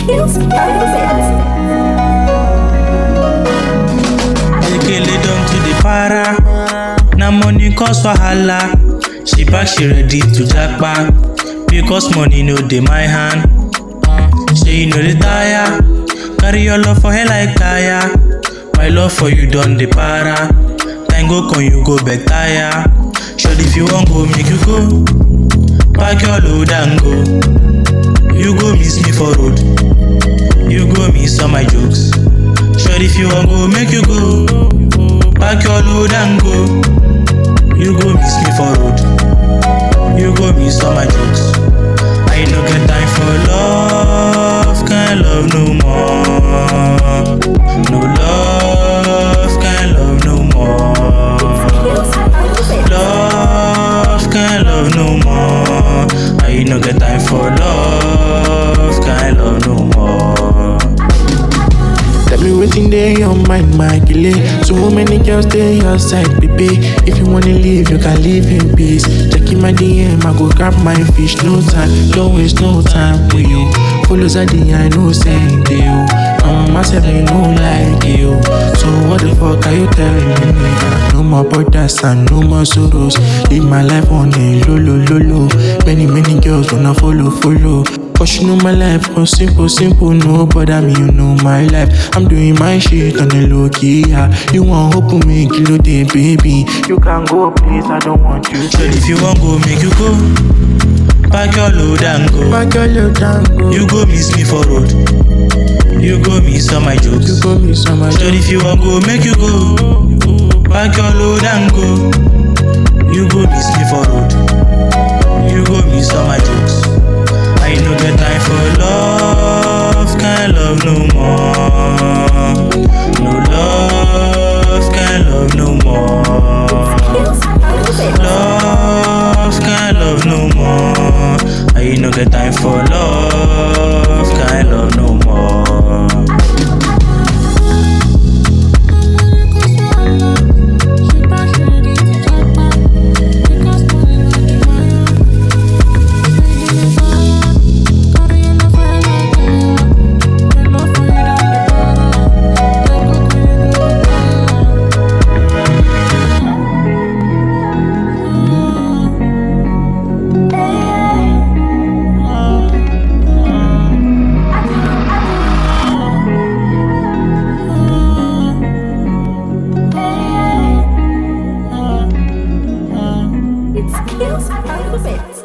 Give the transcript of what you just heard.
kills me. Ekele don to the para. Na money cause wahala. She back, she ready to japa. Because money no dey my hand. Say you no dey tire. Carry your love for her like tire. My love for you don dey para. Time go come you go better ya. Sure if you wan go make you go. Pack your load and go. You go miss me for road. You go miss all my jokes. Sure if you wan go make you go. Pack your load and go. You go miss me for road. You go miss all my jokes. I no get time for love, can't love no more. No love, can't love no more. Love, can't love no more. I no get time for love, can't love no more. Tell me waiting there your mind, my killer. So many girls stay your side, baby. If you wanna leave, you can leave in peace. Checking my DM, I go grab my fish. No time, don't waste no time with you. Follows at the I know saying to you. Um, myself, you know like you. So what the fuck are you telling me? nigga? No more borders and no more sorrows. Live my life on a low, low, low, low. Many, many girls wanna follow, follow. Cause you know my life was simple, simple, no bother me, you know my life. I'm doing my shit on the low key, yeah. You want hope with me, kilo day, baby. You can go, please, I don't want you Sure if you wan go make you go. Pack your load and go. Back your little tango. You go miss me for road. You go miss all my you jokes. go me some Sure if you wan go make you go. Pack your load and go. You go miss me for road. You go miss all my jokes. I no get time for love, can't love no more. No love, can't love no more. Love, can't love no more. I no get time for love, can't love no more. It kills me.